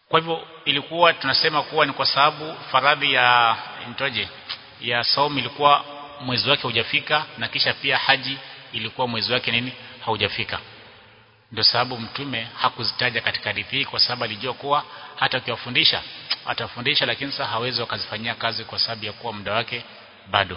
kwa hivyo ilikuwa tunasema kuwa ni kwa sababu faradhi ya nitoje ya saumu ilikuwa mwezi wake hujafika na kisha pia haji ilikuwa mwezi wake nini haujafika ndio sababu mtume hakuzitaja katika hadithi hii kwa sababu alijua kuwa hata ukiwafundisha atafundisha lakini sasa hawezi wakazifanyia kazi kwa sababu ya kuwa muda wake bado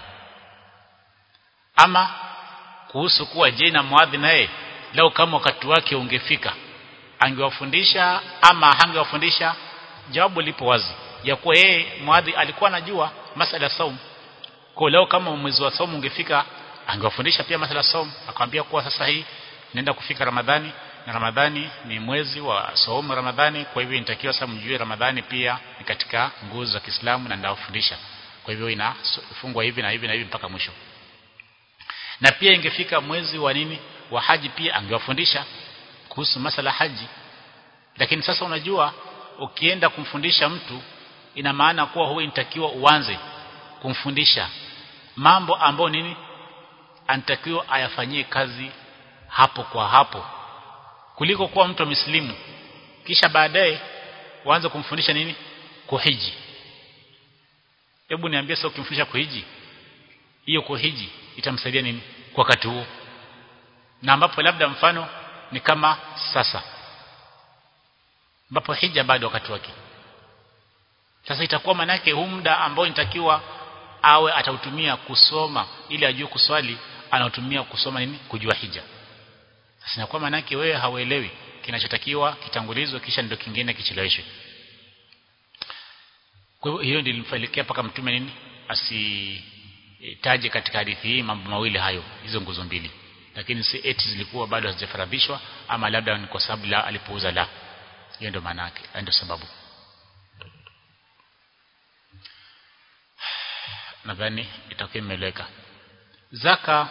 ama kuhusu kuwa je na muadhi naye leo kama wakati wake ungefika angewafundisha ama hangewafundisha jawabu lipo wazi ya kuwa yeye muadhi alikuwa anajua masala ya saum kwa leo kama mwezi wa saum ungefika angewafundisha pia masala ya saum akamwambia kuwa sasa hii nenda kufika Ramadhani na Ramadhani ni mwezi wa saumu Ramadhani kwa hivyo inatakiwa sasa mjue Ramadhani pia ni katika nguzo za Kiislamu na ndawafundisha kwa hivyo inafungwa hivi na hivi na hivi mpaka mwisho na pia ingefika mwezi wa nini wa haji pia angewafundisha kuhusu masala haji lakini sasa unajua ukienda kumfundisha mtu ina maana kuwa huwa inatakiwa uanze kumfundisha mambo ambayo nini anatakiwa ayafanyie kazi hapo kwa hapo kuliko kuwa mtu mslimu kisha baadaye uanze kumfundisha nini kuhiji hebu niambie sasa ukimfundisha kuhiji hiyo kuhiji itamsaidia nini kwa wakati huo na ambapo labda mfano ni kama sasa ambapo hija bado wakati wake sasa itakuwa manake huu muda ambao inatakiwa awe atautumia kusoma ili ajue kuswali anautumia kusoma nini kujua hija sasa inakuwa manake wewe hauelewi kinachotakiwa kitangulizwe kisha ndio kingine kicheleweshwe kwa hivyo hiyo ndio ilimfanikia paka mtume nini asitaje katika hadithi hii mambo mawili hayo hizo nguzo mbili lakini si eti zilikuwa bado hazijafaradhishwa ama labda ni kwa sababu la alipouza la hiyo ndio maana yake ndio sababu nadhani itakuwa imeeleweka zaka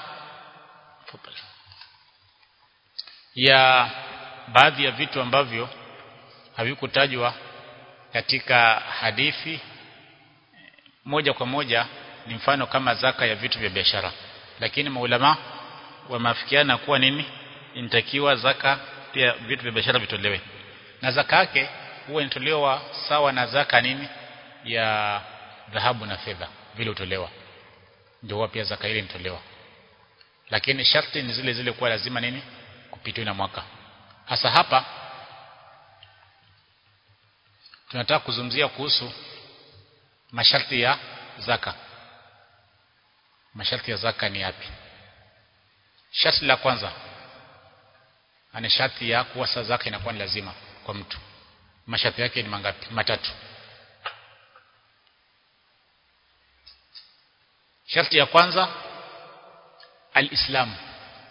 ya baadhi ya vitu ambavyo havikutajwa katika hadithi moja kwa moja ni mfano kama zaka ya vitu vya biashara lakini maulama wameafikiana kuwa nini inatakiwa zaka pia vitu vya biashara vitolewe na zaka yake huwa inatolewa sawa na zaka nini ya dhahabu na fedha vile utolewa ndio huwa pia zaka ile inatolewa lakini sharti ni zile zile kuwa lazima nini kupitiwa na mwaka hasa hapa tunataka kuzungumzia kuhusu masharti ya zaka masharti ya zaka ni yapi sharti la kwanza ana sharti ya kuwa saa zaka inakuwa ni lazima kwa mtu masharti yake ni mangapi matatu sharti ya kwanza alislamu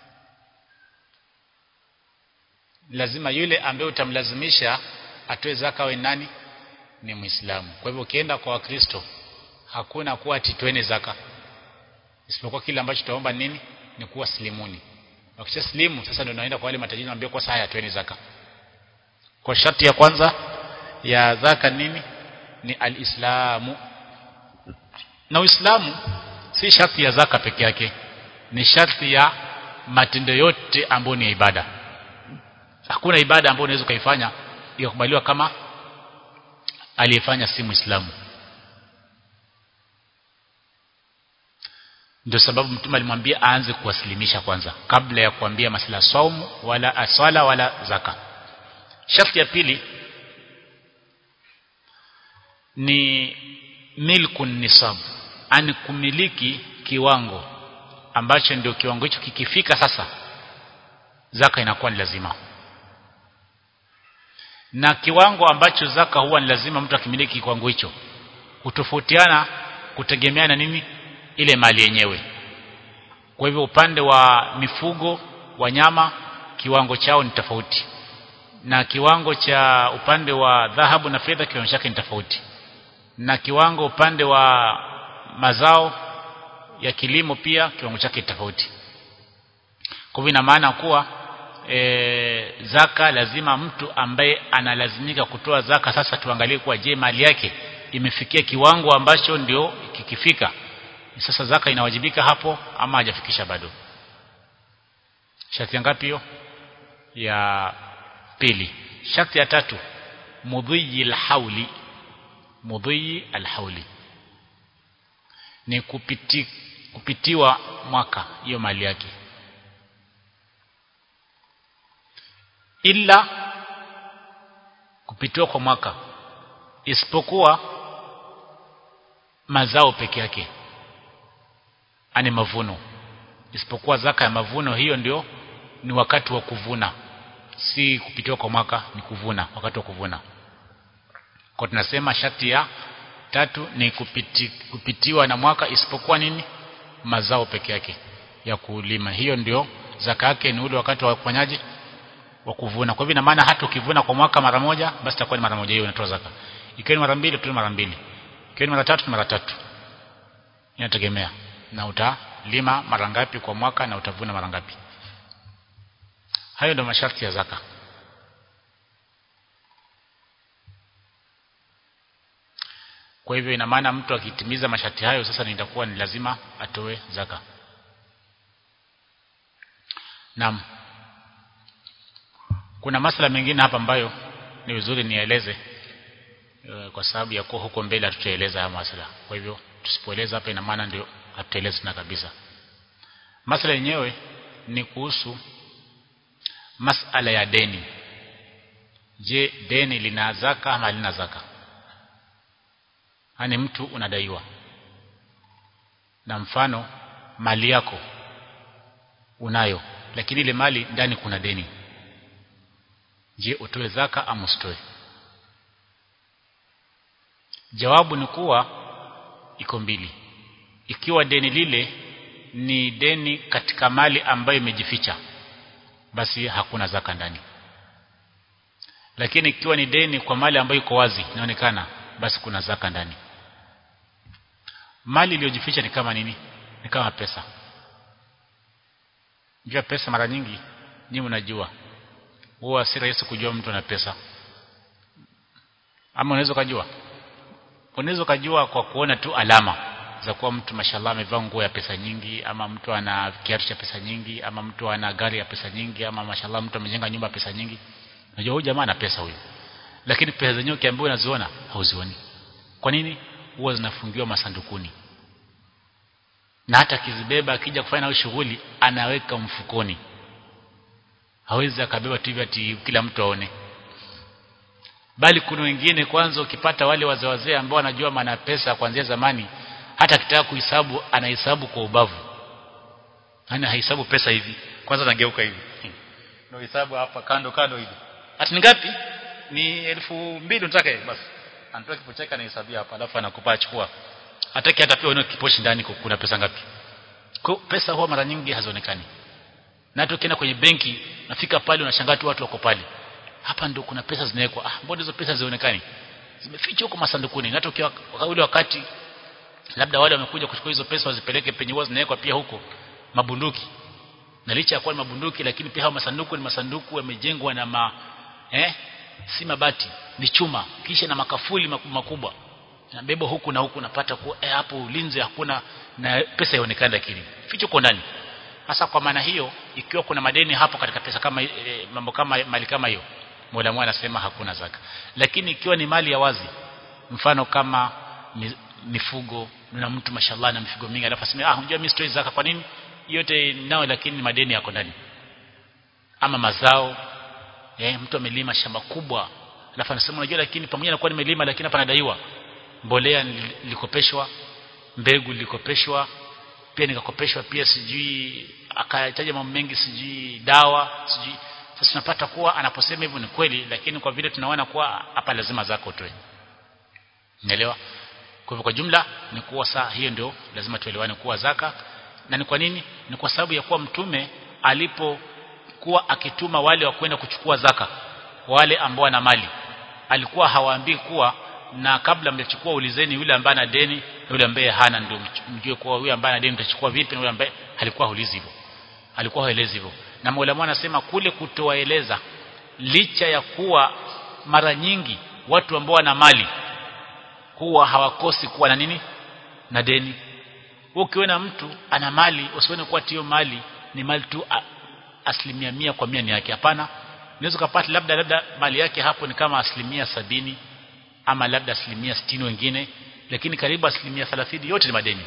lazima yule ambaye utamlazimisha atoe zaka awe nani ni muislamu kwa hivyo ukienda kwa wakristo hakuna kuwa atitweni zaka isipokuwa kile ambacho tutaomba nini ni kuwa slimuni wakisha slimu sasa ndio naenda kwa wale matajiri naambia kwa sasa atweni zaka kwa sharti ya kwanza ya zaka nini ni alislamu na uislamu si sharti ya zaka peke yake ni sharti ya matendo yote ambayo ni ibada hakuna ibada ambayo unaweza kuifanya ikakubaliwa kama aliyefanya si muislamu ndio sababu mtume alimwambia aanze kuwasilimisha kwanza kabla ya kuambia masala saumu wala aswala wala zaka sharti ya pili ni milkun nisab ani kumiliki kiwango ambacho ndio kiwango hicho kikifika sasa zaka inakuwa ni lazima na kiwango ambacho zaka huwa ni lazima mtu akimiliki kiwango hicho hutofautiana kutegemeana nini ile mali yenyewe kwa hivyo upande wa mifugo wanyama kiwango chao ni tofauti na kiwango cha upande wa dhahabu na fedha kiwango chake ni tofauti na kiwango upande wa mazao ya kilimo pia kiwango chake tofauti kwa hivyo ina maana kuwa e, zaka lazima mtu ambaye analazimika kutoa zaka sasa tuangalie kuwa je mali yake imefikia kiwango ambacho ndio kikifika sasa zaka inawajibika hapo ama hajafikisha bado sharti ngapi hiyo ya pili sharti ya tatu mudhiyi alhauli mudhiyi alhauli ni kupiti, kupitiwa mwaka hiyo mali yake ila kupitiwa kwa mwaka isipokuwa mazao peke yake ani mavuno isipokuwa zaka ya mavuno hiyo ndio ni wakati wa kuvuna si kupitiwa kwa mwaka ni kuvuna wakati wa kuvuna kwa tunasema sharti ya tatu ni kupiti, kupitiwa na mwaka isipokuwa nini mazao peke yake ya kulima hiyo ndio zaka yake ni ule wakati wa kufanyaje wa kuvuna kwa hivyo ina maana hata ukivuna kwa mwaka mara moja basi itakuwa ni mara moja hiyo unatoa zaka ikiwa ni mara mbili tu mara mbili ikiwa ni mara tatu mara tatu inategemea na utalima mara ngapi kwa mwaka na utavuna mara ngapi hayo ndio masharti ya zaka kwa hivyo ina maana mtu akitimiza masharti hayo sasa nitakuwa ni lazima atoe zaka naam kuna masala mengine hapa ambayo ni vizuri nieleze kwa sababu ya kuwa huko mbele hatutaeleza haya masala kwa hivyo tusipoeleza hapa ina maana ndio hatutaeleza tena kabisa masala yenyewe ni kuhusu masala ya deni je deni lina zaka ama halina zaka hani mtu unadaiwa na mfano mali yako unayo lakini ile mali ndani kuna deni je utoe zaka ama usitoe jawabu ni kuwa iko mbili ikiwa deni lile ni deni katika mali ambayo imejificha basi hakuna zaka ndani lakini ikiwa ni deni kwa mali ambayo iko wazi inaonekana basi kuna zaka ndani mali iliyojificha ni kama nini ni kama pesa jua pesa mara nyingi nyinyi mnajua huwa si rahisi kujua mtu ana pesa ama unaweza kujua unaweza kujua kwa kuona tu alama za kuwa mtu mashallah amevaa nguo ya pesa nyingi ama mtu ana kiatu cha pesa nyingi ama mtu ana gari ya pesa nyingi ama mashallah mtu amejenga nyumba ya pesa nyingi unajua huyu jamaa ana pesa huyu lakini pesa zenyewe ukiambiwa unaziona hauzioni kwa nini huwa zinafungiwa masandukuni na hata akizibeba akija kufanya nayo shughuli anaweka mfukoni hawezi akabeba tu hivi ati kila mtu aone bali kuna wengine kwanza ukipata wale wazee wazee ambao wanajua maana pesa kuanzia zamani hata akitaka kuhesabu anahesabu kwa ubavu yani hahesabu pesa hivi kwanza anageuka hivi ndio hesabu hapa kando kando hivi ati ni ngapi ni elfu mbili unataka basi anatoa kipo chake anahesabia hapa alafu anakupa achukua hataki hata pia uone kiposhi ndani kuna pesa ngapi kwa pesa huwa mara nyingi hazionekani na hata ukienda kwenye benki nafika pale unashangaa tu watu wako pale hapa ndio kuna pesa zinawekwa ah mbona hizo pesa zionekani zimefichwa huko masandukuni na hata ukiwa ule wakati labda wale wamekuja kuchukua hizo pesa wazipeleke penye huwa zinawekwa pia huko mabunduki na licha ya kuwa ni mabunduki lakini pia hao masanduku ni masanduku yamejengwa na ma eh si mabati ni chuma kisha na makafuli makubwa nabeba huku na huku unapata kuwa eh, hapo ulinzi hakuna na pesa ionekane lakini ficho kwa ndani hasa kwa maana hiyo ikiwa kuna madeni hapo katika pesa kama e, mambo kama mali kama hiyo Mola mwana anasema hakuna zaka lakini ikiwa ni mali ya wazi mfano kama mifugo na mtu mashallah na mifugo mingi alafu aseme ah unajua mimi sitoi zaka kwa nini yote nao lakini madeni yako ndani ama mazao eh mtu amelima shamba kubwa alafu anasema unajua lakini pamoja na kuwa nimelima lakini hapa nadaiwa mbolea nilikopeshwa mbegu nilikopeshwa pia nikakopeshwa pia sijui akataja mambo mengi sijui dawa sijui sasa tunapata kuwa anaposema hivyo ni kweli lakini kwa vile tunaona kuwa hapa lazima zako utoe unaelewa kwa hivyo kwa jumla ni kuwa saa hiyo ndio lazima tuelewane kuwa zaka na ni kwa nini ni kwa sababu ya kuwa mtume alipokuwa akituma wale wa kwenda kuchukua zaka wale ambao wana mali alikuwa hawaambii kuwa na kabla mjachukua ulizeni yule ambaye ana deni na yule ambaye hana ndio mjue kuwa yule ambaye ana deni mtachukua vipi na yule ambaye alikuwa haulizi hivyo alikuwa haelezi hivyo na Mola anasema kule kutoaeleza licha ya kuwa mara nyingi watu ambao wana mali huwa hawakosi kuwa na nini na deni ukiona mtu ana mali usione kuwa hiyo mali ni mali tu asilimia mia kwa mia ni yake hapana unaweza kupata labda labda mali yake hapo ni kama asilimia sabini ama labda asilimia sitini wengine lakini karibu asilimia thelathini yote ni madeni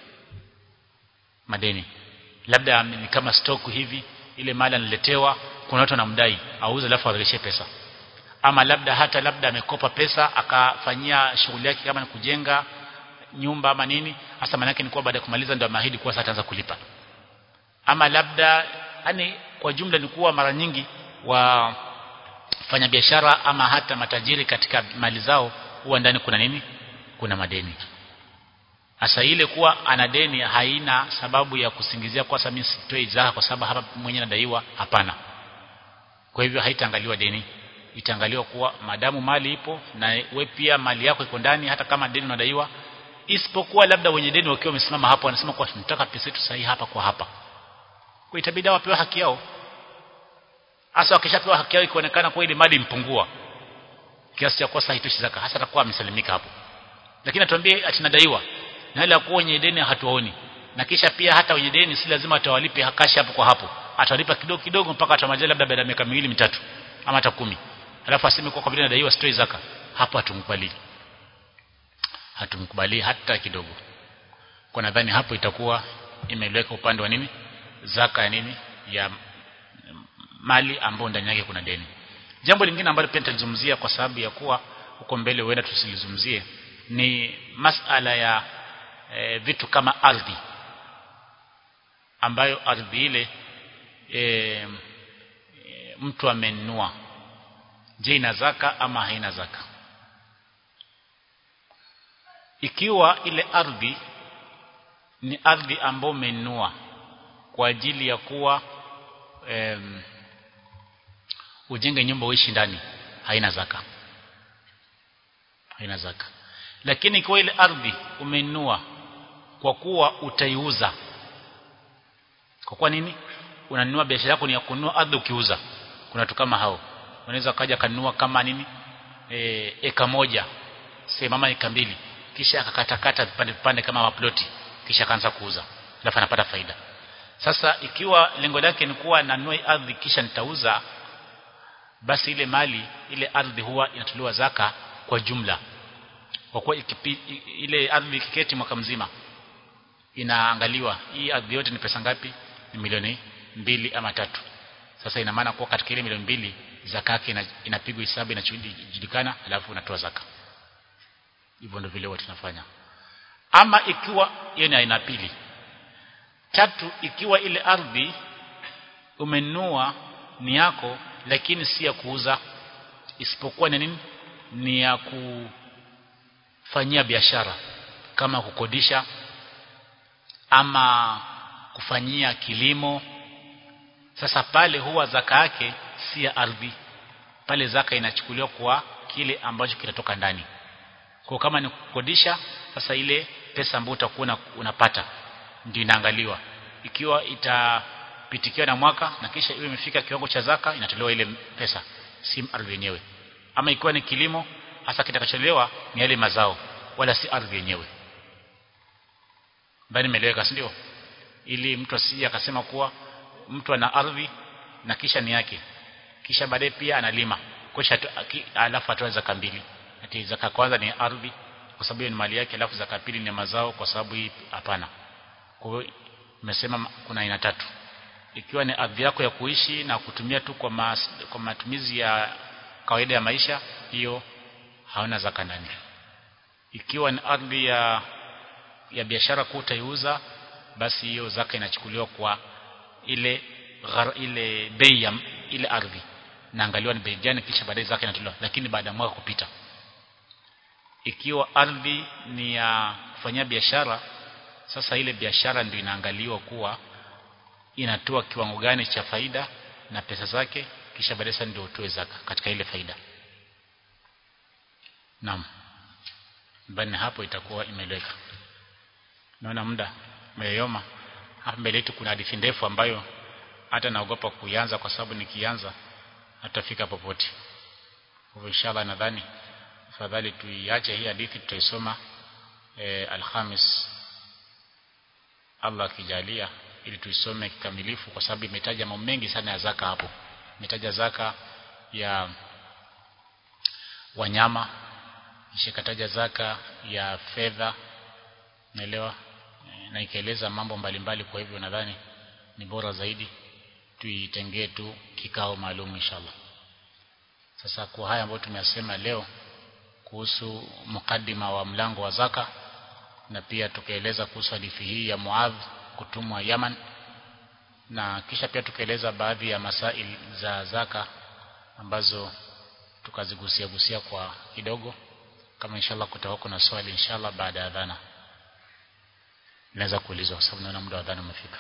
madeni labda ni kama stock hivi ile mali analetewa kuna watu wanamdai auze alafu arejeshe pesa ama labda hata labda amekopa pesa akafanyia shughuli yake kama ni kujenga nyumba ama nini hasa maana yake ni kuwa baada ya kumaliza ndio ameahidi kuwa sasa ataanza kulipa ama labda yani kwa jumla ni kuwa mara nyingi wafanya biashara ama hata matajiri katika mali zao huwa ndani kuna nini kuna madeni hasa ile kuwa ana deni haina sababu ya kusingizia kwa sababu mimi sitoi zaka kwa sababu hapa mwenyewe nadaiwa hapana kwa hivyo haitaangaliwa deni itaangaliwa kuwa madamu mali ipo na we pia mali yako iko ndani hata kama deni unadaiwa isipokuwa labda wenye deni wakiwa wamesimama hapo wanasema kwa tunataka pesa yetu sahihi hapa kwa hapa kwa itabidi wapewe haki yao hasa wakishapewa haki yao ikionekana kwa ile mali impungua kiasi cha kosa haitoshi zaka hasa atakuwa amesalimika hapo lakini atuambie atinadaiwa na ile akuwa wenye deni hatuwaoni na kisha pia hata wenye deni si lazima atawalipe hakashi hapo kwa hapo atawalipa kidogo kidogo mpaka atamaliza labda baada ya miaka miwili mitatu ama hata kumi alafu aseme kwa vile nadaiwa sitoi zaka hapo hatumkubali hatumkubali hata kidogo kwa nadhani hapo itakuwa imeleweka upande wa nini zaka ya nini ya mali ambayo ndani yake kuna deni jambo lingine ambalo pia nitalizungumzia kwa sababu ya kuwa huko mbele huenda tusilizungumzie ni masala ya e, vitu kama ardhi ambayo ardhi ile e, e, mtu amenunua je ina zaka ama haina zaka ikiwa ile ardhi ni ardhi ambayo umenunua kwa ajili ya kuwa em, ujenge nyumba uishi ndani haina zaka haina zaka lakini kwa ile ardhi umenunua kwa kuwa utaiuza kwa kuwa nini unanunua biashara yako ni ya kununua ardhi ukiuza kuna watu kama hao unaweza kaja kanunua kama nini e, eka moja sema mama eka mbili kisha akakatakata vipande vipande kama maploti kisha akaanza kuuza alafu anapata faida sasa ikiwa lengo lake ni kuwa nanunua ardhi kisha nitauza basi ile mali ile ardhi huwa inatolewa zaka kwa jumla kwa kuwa ile ardhi ikiketi mwaka mzima inaangaliwa hii ardhi yote ni pesa ngapi ni milioni mbili ama tatu sasa ina maana kuwa katika ile milioni mbili zaka yake inapigwa hesabu inajulikana alafu unatoa zaka hivyo ndio vile watu tunafanya ama ikiwa hiyo ni aina pili tatu ikiwa ile ardhi umenunua ni yako lakini si ya kuuza isipokuwa ni nini ni ya kufanyia biashara kama kukodisha ama kufanyia kilimo sasa pale huwa zaka yake si ya ardhi pale zaka inachukuliwa kwa kile ambacho kinatoka ndani kwa kama ni kukodisha sasa ile pesa ambayo utakuwa unapata ndio inaangaliwa ikiwa itapitikiwa na mwaka na kisha iwe imefika kiwango cha zaka inatolewa ile pesa si ardhi yenyewe ama ikiwa ni kilimo hasa kitakacholewa ni yale mazao wala si ardhi yenyewe bali imeeleweka si ndio ili mtu asije akasema kuwa mtu ana ardhi na kisha ni yake kisha baadaye pia analima kisha alafu atoa zaka mbili ati zaka kwanza ni ardhi kwa sababu ni mali yake alafu zaka pili ni mazao kwa sababu hii hapana kwa hiyo nimesema kuna aina tatu ikiwa ni ardhi yako ya kuishi na kutumia tu kwa, mas, kwa matumizi ya kawaida ya maisha hiyo hauna zaka ndani ikiwa ni ardhi ya ya biashara kuu utaiuza basi hiyo zaka inachukuliwa kwa ile ghar, ile bei ya ile ardhi naangaliwa ni bei gani kisha baadaye zaka inatolewa lakini baada ya mwaka kupita ikiwa ardhi ni ya kufanyia biashara sasa ile biashara ndio inaangaliwa kuwa inatoa kiwango gani cha faida na pesa zake kisha baadaye sasa ndio utoe zaka katika ile faida naam bani hapo itakuwa imeleka naona muda umeyoma hapa mbele yetu kuna hadithi ndefu ambayo hata naogopa kuianza kwa sababu nikianza hatafika popote kwa inshallah nadhani fadhali tuiache hii hadithi tutaisoma e, alhamis Allah akijalia ili tuisome kikamilifu kwa sababu imetaja mambo mengi sana ya zaka hapo imetaja zaka ya wanyama kisha ikataja zaka ya fedha naelewa na ikaeleza mambo mbalimbali kwa hivyo nadhani ni bora zaidi tuitengee tu kikao maalum inshallah sasa kwa haya ambayo tumeyasema leo kuhusu mukaddima wa mlango wa zaka na pia tukaeleza kuhusu hadithi hii ya Muadh kutumwa Yaman na kisha pia tukaeleza baadhi ya masail za zaka ambazo tukazigusia gusia kwa kidogo kama inshallah kutakuwa kuna swali inshallah baada ya adhana naweza kuulizwa kwa sababu naona muda wa adhana umefika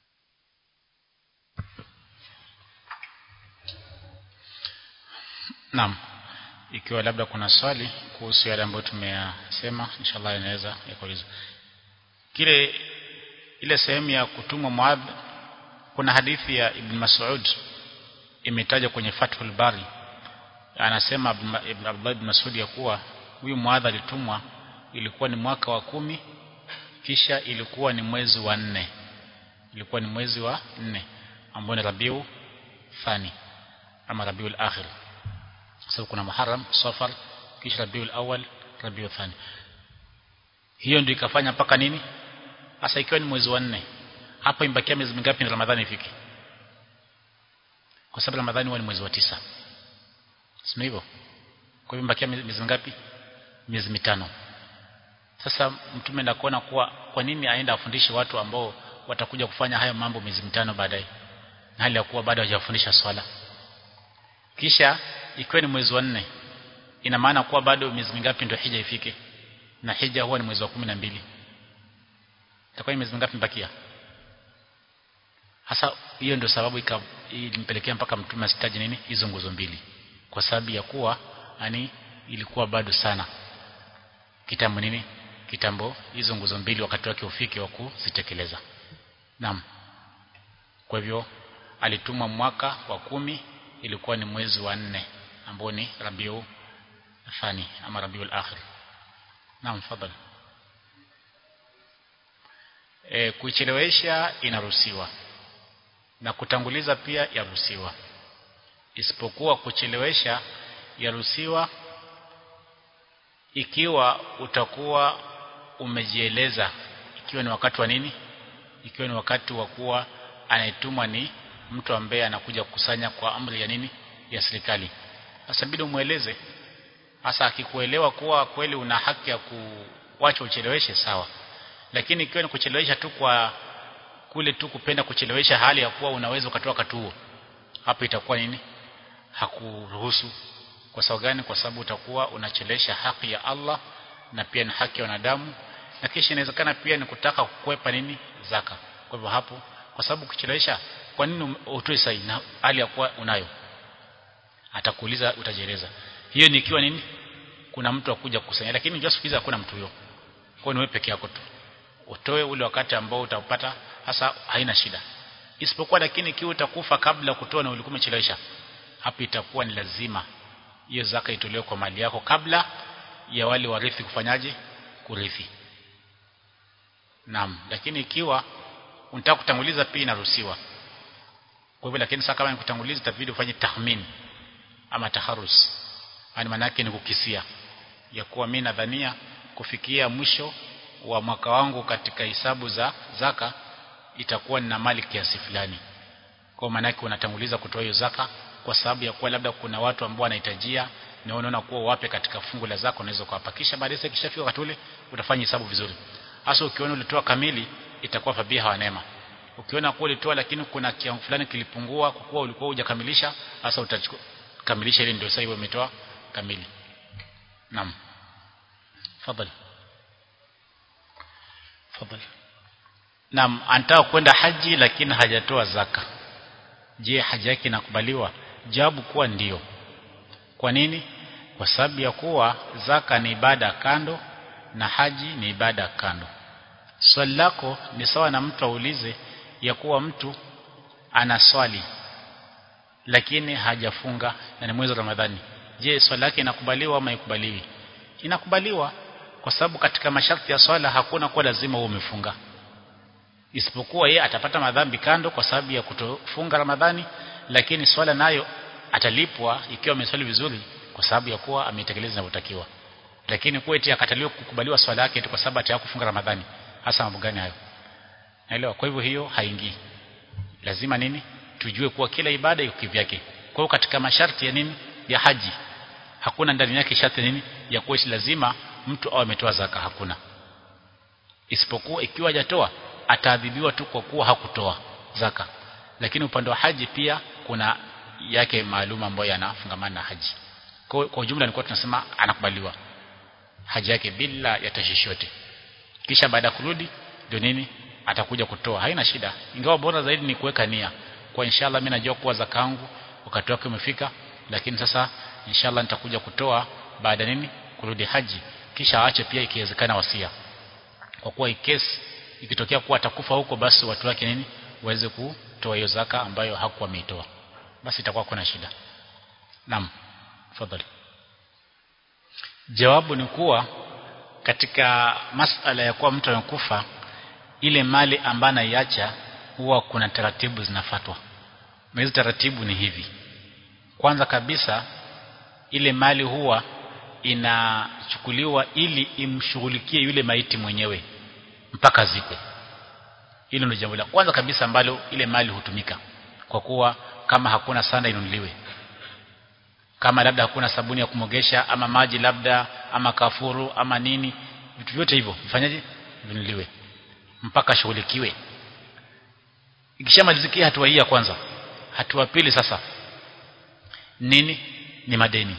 Naam ikiwa labda kuna swali kuhusu yale ambayo tumeyasema inshallah inaweza yakuulizwa kile ile sehemu ya kutumwa Muadh kuna hadithi ya Ibn Mas'ud imetajwa kwenye Fathul Bari anasema Ibn Abdullah ibn Mas'ud ya kuwa huyu Muadh alitumwa ilikuwa ni mwaka wa kumi kisha ilikuwa ni mwezi wa nne ilikuwa ni mwezi wa nne ambao ni Rabiu Thani ama Rabiul Akhir sababu kuna Muharram Safar kisha Rabiul Awwal Rabiul Thani hiyo ndio ikafanya mpaka nini hasa ikiwa ni mwezi wa nne hapa imbakia miezi mingapi ni Ramadhani ifike kwa sababu Ramadhani huwa ni mwezi wa tisa sio hivyo kwa hivyo imbakia miezi mingapi miezi mitano sasa mtume ndakuona kuwa kwa nini aenda afundishe watu ambao watakuja kufanya haya mambo miezi mitano baadaye na hali ya kuwa bado hajafundisha swala kisha ikiwa ni mwezi wa nne ina maana kuwa bado miezi mingapi ndio hija ifike na hija huwa ni mwezi wa kumi na mbili itakuwa ni miezi mingapi mbakia hasa hiyo ndio sababu ilimpelekea mpaka mtume asitaje nini hizo nguzo mbili kwa sababu ya kuwa yani ilikuwa bado sana kitambo nini kitambo hizo nguzo mbili wakati wake ufike wa kuzitekeleza naam kwa hivyo alitumwa mwaka wa kumi ilikuwa ni mwezi wa nne ambao ni Rabiu Thani ama Rabiul Akhir naam fadhali e, kuichelewesha inaruhusiwa na kutanguliza pia yaruhusiwa isipokuwa kuchelewesha yaruhusiwa ikiwa utakuwa umejieleza ikiwa ni wakati wa nini ikiwa ni wakati wa kuwa anayetumwa ni mtu ambaye anakuja kukusanya kwa amri ya nini ya serikali sasa bidi umueleze hasa akikuelewa kuwa kweli una haki ya kuwacha ucheleweshe sawa lakini ikiwa ni kuchelewesha tu kwa kule tu kupenda kuchelewesha hali ya kuwa unaweza ukatoa wakati huo hapo itakuwa nini hakuruhusu kwa sababu gani kwa sababu utakuwa unachelewesha haki ya Allah na pia ni haki ya wanadamu na kisha inawezekana pia ni kutaka kukwepa nini zaka kwa hivyo hapo kwa sababu kuchelewesha kwa nini utoe sahihi na hali ya kuwa unayo atakuuliza utajieleza hiyo ni ikiwa nini kuna mtu akuja kukusanya lakini unajua siku hizi hakuna mtu huyo kwa ni wewe peke yako tu utoe ule wakati ambao utapata hasa haina shida isipokuwa lakini ikiwa utakufa kabla kutoa na ulikuwa umechelewesha hapo itakuwa ni lazima hiyo zaka itolewe kwa mali yako kabla ya wale warithi kufanyaje kurithi naam lakini ikiwa unataka kutanguliza pia inaruhusiwa kwa hivyo lakini sasa kama ni kutanguliza itabidi ufanye tahmin ama taharus yani maana yake ni kukisia ya kuwa mimi nadhania kufikia mwisho wa mwaka wangu katika hisabu za zaka itakuwa nina mali kiasi fulani kwa maana yake unatanguliza kutoa hiyo zaka kwa sababu ya kuwa labda kuna watu ambao wanahitajia na unaona kuwa wape katika fungu la zaka unaweza kuwapa kisha baadaye kishafika wakati ule utafanya hesabu vizuri hasa ukiona ulitoa kamili itakuwa fabiha wa neema ukiona kuwa ulitoa lakini kuna kiwango fulani kilipungua kwa kuwa ulikuwa hujakamilisha hasa utakamilisha ile ndio sasa hiyo umetoa kamili naam fadhali fadhali naam anataka kwenda haji lakini hajatoa zaka je haji yake inakubaliwa jawabu kuwa ndiyo kwa nini kwa sababu ya kuwa zaka ni ibada kando na haji ni ibada kando swali lako ni sawa na mtu aulize ya kuwa mtu ana swali lakini hajafunga na ni mwezi wa Ramadhani je swali lake inakubaliwa ama haikubaliwi inakubaliwa kwa sababu katika masharti ya swala hakuna kuwa lazima uwe umefunga isipokuwa yeye atapata madhambi kando kwa sababu ya kutofunga Ramadhani lakini swala nayo atalipwa ikiwa ameswali vizuri kwa sababu ya kuwa ametekeleza inavyotakiwa lakini kwa eti akataliwa kukubaliwa swala yake kwa sababu ataya kufunga Ramadhani hasa mambo gani hayo naelewa kwa hivyo hiyo haingii lazima nini tujue kuwa kila ibada iko kivyake kwa hiyo katika masharti ya nini ya haji hakuna ndani yake sharti nini ya kuwa lazima mtu awe ametoa zaka hakuna isipokuwa ikiwa hajatoa ataadhibiwa tu kwa kuwa hakutoa zaka lakini upande wa haji pia kuna yake maalum ambayo yanafungamana na haji kwa, kwa ujumla nilikuwa tunasema anakubaliwa haji yake bila ya tashishi yote kisha baada ya kurudi ndio nini atakuja kutoa haina shida ingawa bora zaidi ni kuweka nia kwa inshallah mimi najua kuwa zakangu wakati wake umefika lakini sasa inshallah nitakuja kutoa baada nini kurudi haji kisha aache pia ikiwezekana wasia kwa kuwa ikesi ikitokea kuwa atakufa huko basi watu wake nini waweze kutoa hiyo zaka ambayo hakuwa ameitoa basi itakuwa kuna shida naam tafadhali jawabu ni kuwa katika masala ya kuwa mtu amekufa ile mali ambayo anaiacha huwa kuna taratibu zinafatwa na hizo taratibu ni hivi kwanza kabisa ile mali huwa inachukuliwa ili imshughulikie yule maiti mwenyewe mpaka zikwe hilo ndio jambo la kwanza kabisa ambalo ile mali hutumika kwa kuwa kama hakuna sanda inunuliwe kama labda hakuna sabuni ya kumogesha ama maji labda ama kafuru ama nini vitu vyote hivyo vifanyaje vinunuliwe mpaka shughulikiwe ikishamalizikia hatua hii ya kwanza hatua pili sasa nini ni madeni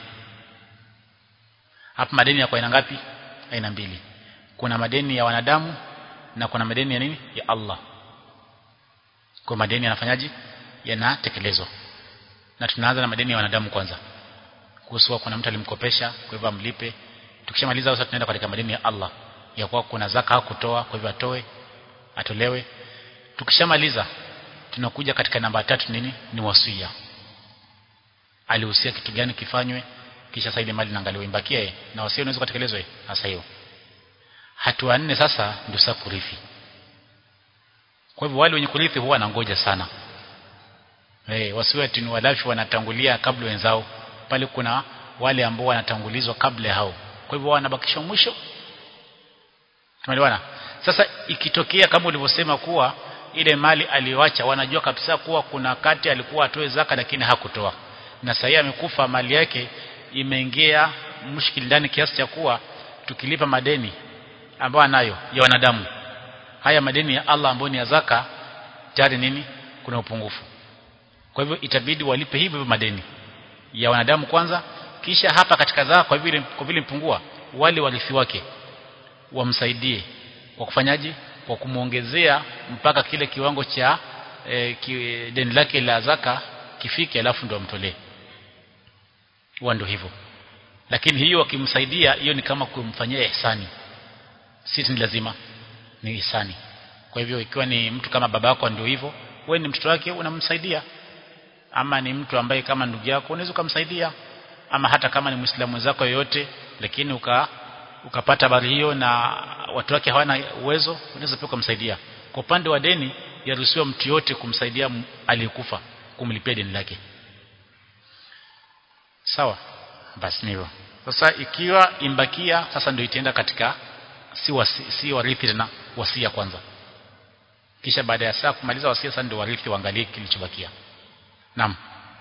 hapa madeni yako aina ngapi aina mbili kuna madeni ya wanadamu na kuna madeni ya nini ya Allah kwa madeni yanafanyaje yanatekelezwa na tunaanza na madeni ya wanadamu kwanza kuhusu kuna mtu alimkopesha kwa hivyo amlipe tukishamaliza sasa tunaenda katika madeni ya Allah ya kuwa kuna zaka hakutoa kwa hivyo atoe atolewe tukishamaliza tunakuja katika namba tatu nini ni wasia alihusia kitu gani kifanywe kisha sasa ile mali inaangaliwa imbakie na wasia unaweza kutekelezwa sasa hiyo hatua nne sasa ndio sasa kurithi kwa hivyo wale wenye kurithi huwa wanangoja sana eh hey, wasiwe ati ni walafi wanatangulia kabla wenzao pale kuna wale ambao wanatangulizwa kabla hao kwa hivyo wanabakisha mwisho tumeelewana sasa ikitokea kama ulivyosema kuwa ile mali aliyoacha wanajua kabisa kuwa kuna kati alikuwa atoe zaka lakini hakutoa na sasa amekufa mali yake imeingia mshikili ndani kiasi cha kuwa tukilipa madeni ambayo anayo ya wanadamu haya madeni ya Allah ambayo ni ya zaka tayari nini kuna upungufu kwa hivyo itabidi walipe hivyo madeni ya wanadamu kwanza kisha hapa katika zaka kwa vile kwa vile mpungua wale warithi wake wamsaidie kwa kufanyaje kwa kumuongezea mpaka kile kiwango cha e, ki, deni lake la zaka kifike alafu ndo amtolee huwa ndio hivyo lakini hiyo akimsaidia hiyo ni kama kumfanyia ihsani si ni lazima ni ihsani kwa hivyo ikiwa ni mtu kama baba yako ndio hivyo wewe ni mtoto wake unamsaidia ama ni mtu ambaye kama ndugu yako unaweza kumsaidia ama hata kama ni muislamu wenzako yoyote lakini uka ukapata habari hiyo na watu wake hawana uwezo unaweza pia kumsaidia kwa upande wa deni yaruhusiwa mtu yote kumsaidia aliyekufa kumlipia deni lake sawa basi hivyo sasa ikiwa imbakia sasa ndio itaenda katika si wasi, si warithi tena wasia kwanza kisha baada ya saa kumaliza wasia sasa ndio warithi waangalie kilichobakia naam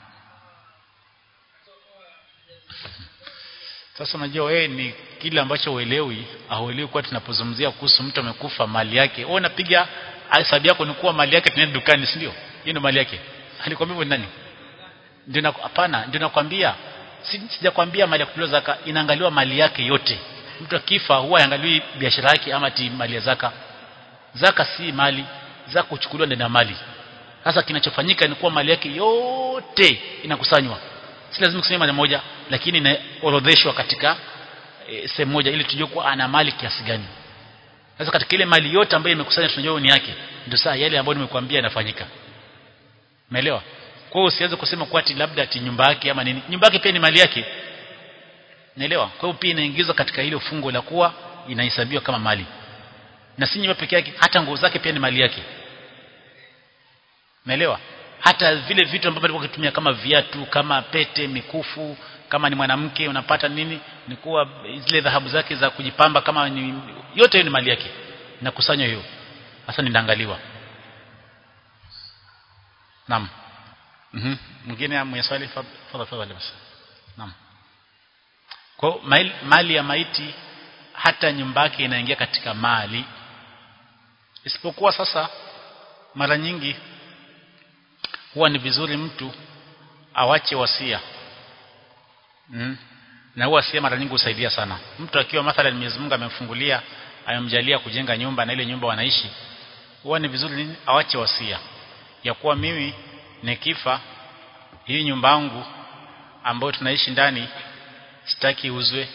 sasa unajua wewe ni kile ambacho uelewi auelewi kwa tunapozungumzia kuhusu mtu amekufa mali yake wewe unapiga hesabu yako ni kuwa mali yake tunaenda dukani si ndio hiyo ndio mali yake alikwambia hivyo nani ndio na hapana ndio nakwambia sijakwambia mali ya kutolewa zaka inaangaliwa mali yake yote mtu akifa huwa haangaliwi biashara yake ama ti mali ya zaka zaka si mali zaka kuchukuliwa ndani ya mali sasa kinachofanyika ni kuwa mali yake yote inakusanywa si lazima kusema mara moja lakini inaorodheshwa katika e, sehemu moja ili tujue kuwa ana mali kiasi gani sasa katika ile mali yote ambayo imekusanywa tunajua ni yake ndio saa yale ambayo nimekuambia yanafanyika umeelewa kwa hiyo usianze kusema kwa ati labda ati nyumba yake ama nini nyumba yake pia ni mali yake naelewa kwa hiyo pia inaingizwa katika ile fungo la kuwa inahesabiwa kama mali na si nyumba peke yake hata nguo zake pia ni mali yake naelewa hata vile vitu ambavyo alikuwa akitumia kama viatu kama pete mikufu kama ni mwanamke unapata nini ni kuwa zile dhahabu zake za kujipamba kama ni yote hiyo ni mali yake nakusanywa hiyo hasa ninaangaliwa naam mhm mwingine mwenye swali fadhali fadhali basi naam kwa mali, mali ya maiti hata nyumba yake inaingia katika mali isipokuwa sasa mara nyingi huwa ni vizuri mtu awache wasia mm. na huwa wasia mara nyingi husaidia sana mtu akiwa mathalan Mwenyezi Mungu amemfungulia amemjalia kujenga nyumba na ile nyumba wanaishi huwa ni vizuri nini awache wasia ya kuwa mimi nikifa hii nyumba yangu ambayo tunaishi ndani sitaki uzwe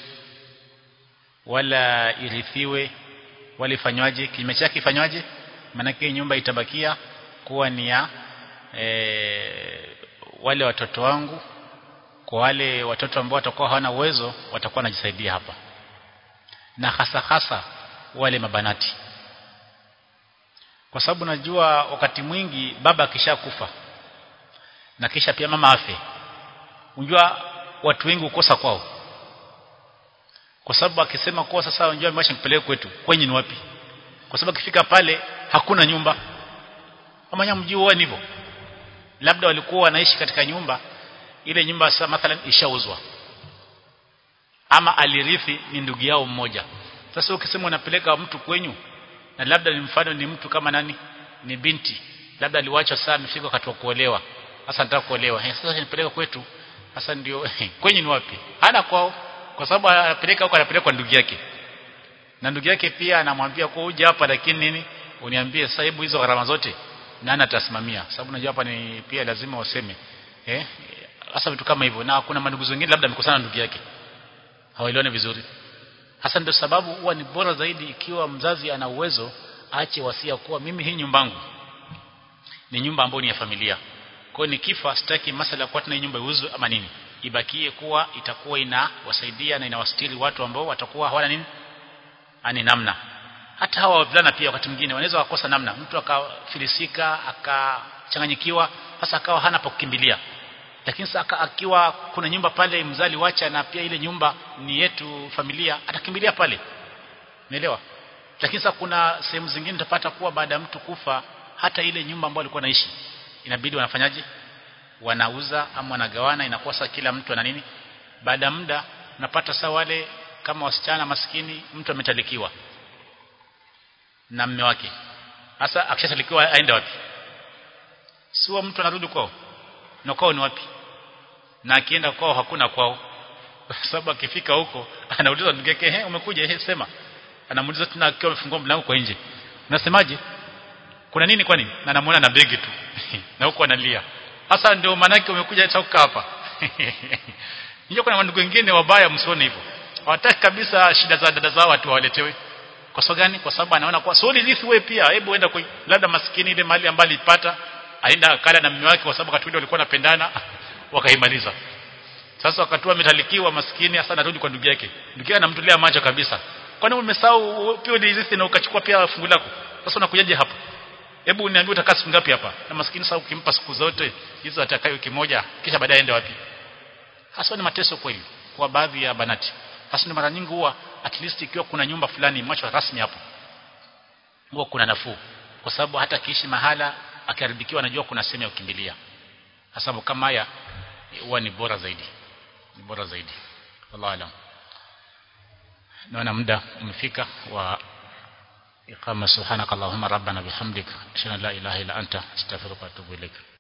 wala irithiwe wala ifanywaje kinyume chake ifanywaje maanake nyumba itabakia kuwa ni ya e, wale watoto wangu kwa wale watoto ambao watakuwa hawana uwezo watakuwa wanajisaidia hapa na hasa hasa wale mabanati kwa sababu najua wakati mwingi baba akishakufa na kisha pia mama afe unjua watu wengi ukosa kwao kwa sababu akisema kwa sasa unjua maisha nipeleke kwetu kwenye ni wapi kwa sababu akifika pale hakuna nyumba ama nyamjui wao hivyo labda walikuwa wanaishi katika nyumba ile nyumba sasa mathalan ishauzwa ama alirithi ni ndugu yao mmoja sasa ukisema unapeleka mtu kwenyu na labda ni mfano ni mtu kama nani ni binti labda aliwachwa saa amefika wakati wa kuolewa sasa nataka kuolewa eh sasa nipeleka kwetu sasa ndio kwenyu ni wapi hana kwao kwa sababu anapeleka huko anapeleka kwa ndugu yake na ndugu yake pia anamwambia kwa uje hapa lakini nini uniambie sasa hebu hizo gharama zote nani atasimamia sababu najua hapa ni pia lazima waseme eh hasa vitu kama hivyo na kuna mandugu wengine labda amekosana ndugu yake hawaelewane vizuri hasa ndio sababu huwa ni bora zaidi ikiwa mzazi ana uwezo aache wasia kuwa mimi hii nyumbangu ni nyumba ambayo ni ya familia kwa hiyo nikifa sitaki masala kwa tuna nyumba iuzwe ama nini ibakie kuwa itakuwa inawasaidia na inawastiri watu ambao watakuwa hawana nini ani namna hata hawa wavulana pia wakati mwingine wanaweza wakosa namna mtu akafilisika akachanganyikiwa hasa akawa hana pa kukimbilia lakini sasa akiwa kuna nyumba pale mzali wacha na pia ile nyumba ni yetu familia atakimbilia pale umeelewa lakini sasa kuna sehemu zingine utapata kuwa baada ya mtu kufa hata ile nyumba ambayo alikuwa anaishi inabidi wanafanyaje wanauza ama wanagawana inakuwa sasa kila mtu ana nini baada ya muda unapata sasa wale kama wasichana maskini mtu ametalikiwa na mme wake sasa akishatalikiwa aende wapi sio mtu anarudi kwao na kwao ni wapi na akienda kwao hakuna kwao kwa sababu akifika huko anauliza ndugu yake eh umekuja eh sema anamuuliza tena akiwa amefungua mlango kwa nje unasemaje kuna nini kwani na anamuona na begi tu na huko analia sasa ndio maana yake umekuja hata kukaa hapa nje kuna ndugu wengine wabaya msione hivyo hawataki kabisa shida za dada zao watu waletewe kwa sababu gani kwa sababu anaona kwa sio rithi wewe pia hebu enda kwa labda maskini ile mali ambayo alipata aenda akala na mume wake kwa sababu wakati ule walikuwa wanapendana wakaimaliza sasa wakati ametalikiwa maskini hasa anarudi kwa ndugu yake ndugu yake anamtolea macho kabisa kwani umesahau pia ulirithi na ukachukua pia fungu lako sasa unakujaje hapa hebu uniambie utakaa siku ngapi hapa na maskini sasa ukimpa siku zote hizo atakayo wiki moja kisha baadaye aende wapi hasa ni mateso kweli kwa baadhi ya banati hasa ni mara nyingi huwa at least ikiwa kuna nyumba fulani macho rasmi hapo huwa kuna nafuu kwa sababu hata kiishi mahala akiharibikiwa anajua kuna sehemu ya kukimbilia sababu kama haya huwa ni bora zaidi ni bora zaidi wallahu alam naona muda umefika wa iqama subhanakallahumma rabbana bihamdik ashhadu an la ilaha illa anta astaghfiruka wa atubu ilaik